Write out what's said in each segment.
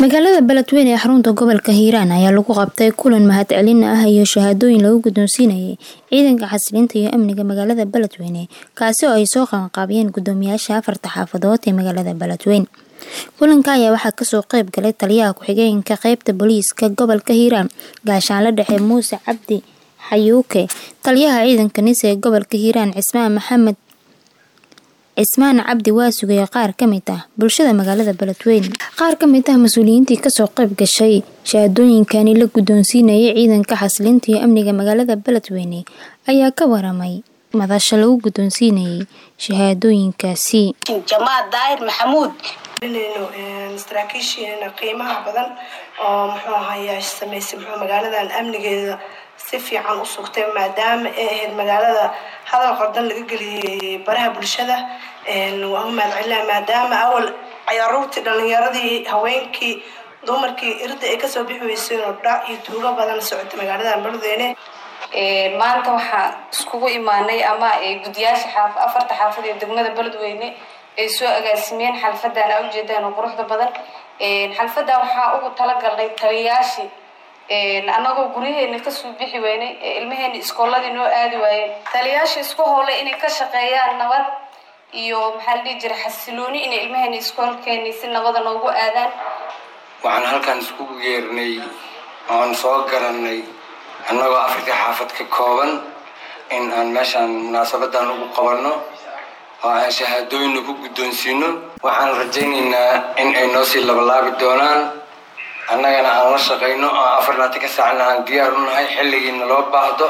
magaalada beledweyne ee xarunta gobolka hiiraan ayaa lagu qabtay kulan mahadcelin ah iyo shahaadooyin lagu guddoonsiinayay ciidanka xasilinta iyo amniga magaalada beledweyne kaasi oo ay soo qabanqaabiyeen guddoomiyaasha afarta xaafadood ee magaalada beledweyne kulanka ayaa waxaa kasoo qeyb galay taliyaha ku-xigeenka qeybta booliiska gobolka hiiraan gaashaanle dhexe muuse cabdi xayuuke taliyaha ciidanka nise ee gobolka hiiraan cismaan maxamed cismaan cabdi waasuge ee qaar kamid ah bulshada magaalada beledweyne qaar kamid ah mas-uuliyiintii kasoo qeyb gashay shahaadooyinkani la guddoonsiinayay ciidanka xasilinta iyo amniga magaalada beledweyne ayaa ka waramay madasha lagu guddoonsiinayay shahaadooyinkaasi jamaad daahir maxamuud saraakiishiina qiimaha badan oo muxuu ahayaa sameysay muxuu magaaladan amnigeeda si fiican u sugtay maadaama ay ahayd magaalada hadal qardan laga geliyay baraha bulshada waa u mahadcelina maadaama awal cayaaruurtii dhalinyaradii haweenkii dumarkii irda ay kasoo bixi weyseen oo dhac iyo tuugo badan socotay magaalada beledweyne maanta waxaa iskugu imaanay ama guddiyaasha xaaf afarta xaafad ee degmada beledweyne ay soo agaasimeen xalfadan a ujeedaan oo quruxda badan xalfadan waxaa ugu talagalnay taliyayaashii annagoo guryaheena kasoo bixi weynay ilmaheena iskooladii noo aadi waayeen taliyayaasha isku howlay inay ka shaqeeyaan nabad iyo maxaa la dhihi jira xasilooni inay ilmaheena iskoolkeeni si nabada noogu aadaan waxaan halkan iskugu yeernay oan soo garanay annagoo afrika xaafad ka kooban in aan meeshaan munaasabadan ugu qabanno oo aan shahaadooyinna ku guddoonsiino waxaan rajaynaynaa in ay noo sii labalaabi doonaan annagana aan la shaqayno oo afar laatanka saacna aan diyaar u nahay xilligiina loo baahdo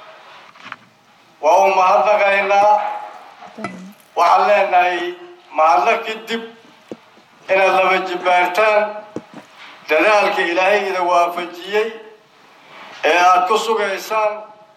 waa u mahadnaqaynaa waxaan leenahay mahadnaq kadib inaad laba jibbaartaan dadaalka ilaahay ida waafajiyey ee aada ku sugaysaan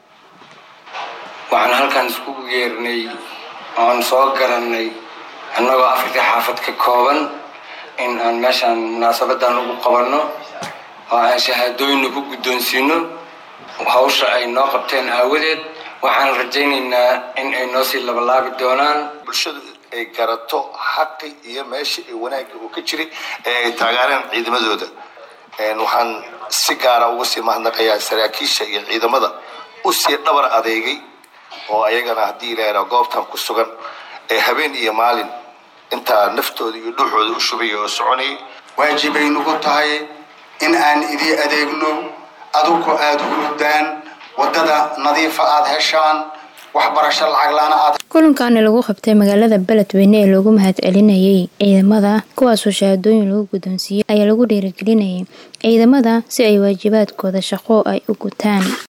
waxaan halkan iskugu yeernay oan soo garanay annagoo afrika xaafad ka kooban in aan meeshaan munaasabadan ugu qabanno oo aan shahaadooyinna ku guddoonsiino hawsha ay noo qabteen aawadeed waxaan rajaynaynaa in ay noo sii labalaabi doonaan bulshadu ay garato xaqi iyo meesha ay wanaagga uu ka jiray ee ay taageereen ciidamadooda waxaan si gaara uga sii mahadnaqayaa saraakiisha iyo ciidamada u sii dhabar adeegay oo ayagana haddii ilaahraa goobtan ku sugan ee habeen iyo maalin intaa naftooda iyo dhuuxooda u shubaya oo soconayay waajibay nagu tahay in aan idii adeegno adugu aada hurudaan waddada nadiifa aada heshaan waxbarasho lacaglaana aad kulankaani lagu qabtay magaalada beledweyne ee loogu mahadcelinayay ciidamada kuwaasoo shahaadooyin lagu guddoonsiiyey ayaa lagu dhiirigelinayay ciidamada si ay waajibaadkooda shaqo ay u gutaan